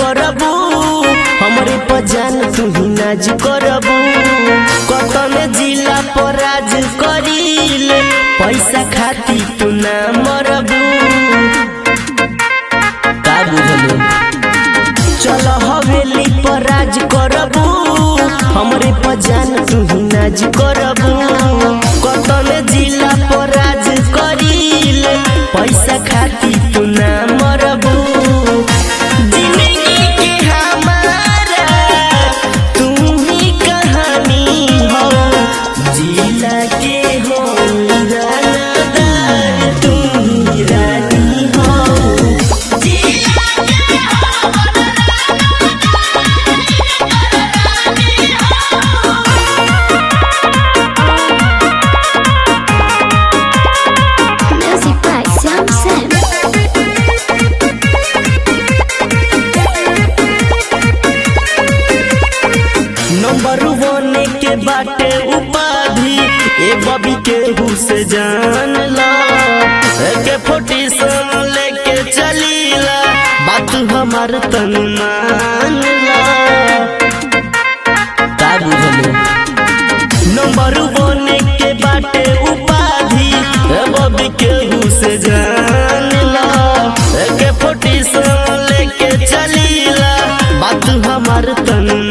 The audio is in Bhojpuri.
करबू हमरे पजान तू ही नाज करबू कतन जिला पर राज करीले पैसा खाती तू ना मरबू का बुझलो चल हवेली पर राज करबू हमरे पजान तू ही नाज करबू कतन जिला पर राज करीले पैसा खाती तू ना मरबू जिंदगी के हमारा तू ही कहानी हो जिला के हो रानादार तू ही रानी हो Music by Sam Sam. Number one के बाटे उपाधि ए बबी के से जान ला के फोटी सन लेके चलीला बात हमार तन मान ला का बुझलो नंबर वन के बाटे उपाधि ए बबी के से जान ला के फोटी सन लेके चलीला बात हमार तन